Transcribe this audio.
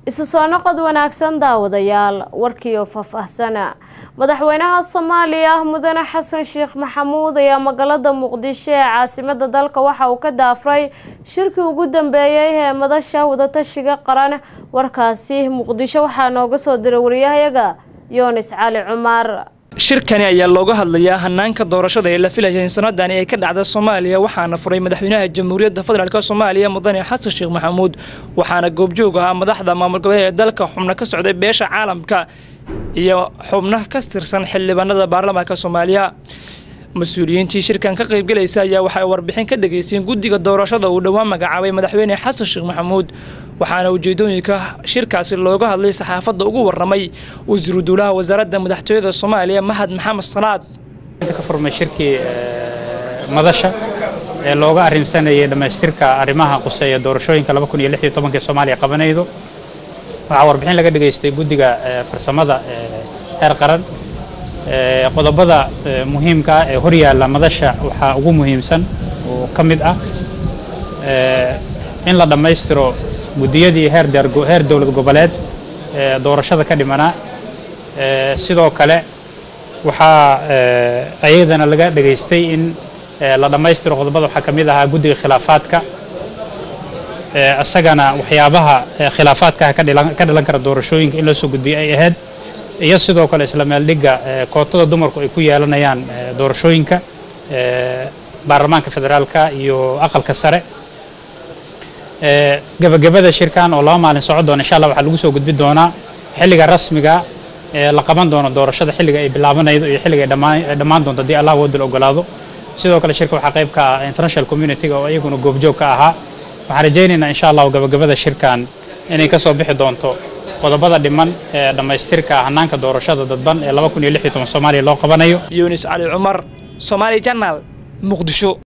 isu soo noqod wanaagsan daawadayaal warkiioo faahfaahsana madaxweynaha soomaaliya mudane xasan sheekh maxamuud ayaa magaalada muqdisho ee caasimada dalka waxa uu ka daafray shirkii ugu dambeeyey ee madasha wadatashiga qaran warkaasi muqdisho waxaa nooga soo diray wariyahayaga yoonis cali cumar shirkani ayaa looga hadlayaa hanaanka doorashada ee la filaya in sanadani ay ka dhacda soomaaliya waxaana furay madaxweynaha jamhuuriyadda federaalk soomaaliya mudane xasan sheekh maxamuud waxaana goobjoog ahaa madaxda maamul goboleed ee dalka xubno ka socday beesha caalamka iyo xubno ka tirsan xildhibaanada baarlamaanka soomaaliya mas-uuliyiintii shirkan ka qaybgalaysa ayaa waxay warbixin ka dhageysteen guddiga doorashada uu dhowaan magacaabay madaxweyne xasan sheekh maxamuud waxaana ujeedooyinka shirkaasi looga hadlay saxaafadda ugu waramay wasiiru duulaha wasaaradda madaxtooyada soomaaliya mahad maxamed salaad ka furmay shirkii madasha ee looga arrimsanayay dhammaystirka arrimaha quseeya doorashooyinka ee soomaaliya qabanaydo waxaa warbixin laga dhageystay guddiga farsamada heer qaran qodobada muhiimka ah ee horyaalla madasha waxaa ugu muhiimsan oo ka mid ah in la dhammaystiro guddiyadii heer heer dowlad goboleed ee doorashada ka dhimanaa sidoo kale waxaa ayadana laga dhageystay in la dhammaystiro qodobada waxaa ka mid ahaa guddiga khilaafaadka isagana waxyaabaha khilaafaadkaha ka dhalan kara doorashooyinka in loo soo gudbiyo ay ahayd iyo sidoo kale isla meeldhigga kootada dumarku ay ku yeelanayaan doorashooyinka baarlamaanka federaalka iyo aqalka sare gebagabada shirkan oo laba maalin socon doona insha allah waxaa lagu soo gudbin doonaa xilliga rasmiga ee la qaban doono doorashada xilliga ay bilaabanaydo iyo xilliga ay dhammaan doonto haddii allah wadal ogolaado sidoo kale shirka waxaa qayb ka ah international community-ga oo iyaguna goobjoog ka ahaa waxaan rajaynaynaa insha allahu gabagabada shirkan inay ka soo bixi doonto qodobada dhiman ee dhammaystirka hanaanka doorashada dadban ee soomaaliya loo qabanayo yunis cali cumar somaali janaal muqdisho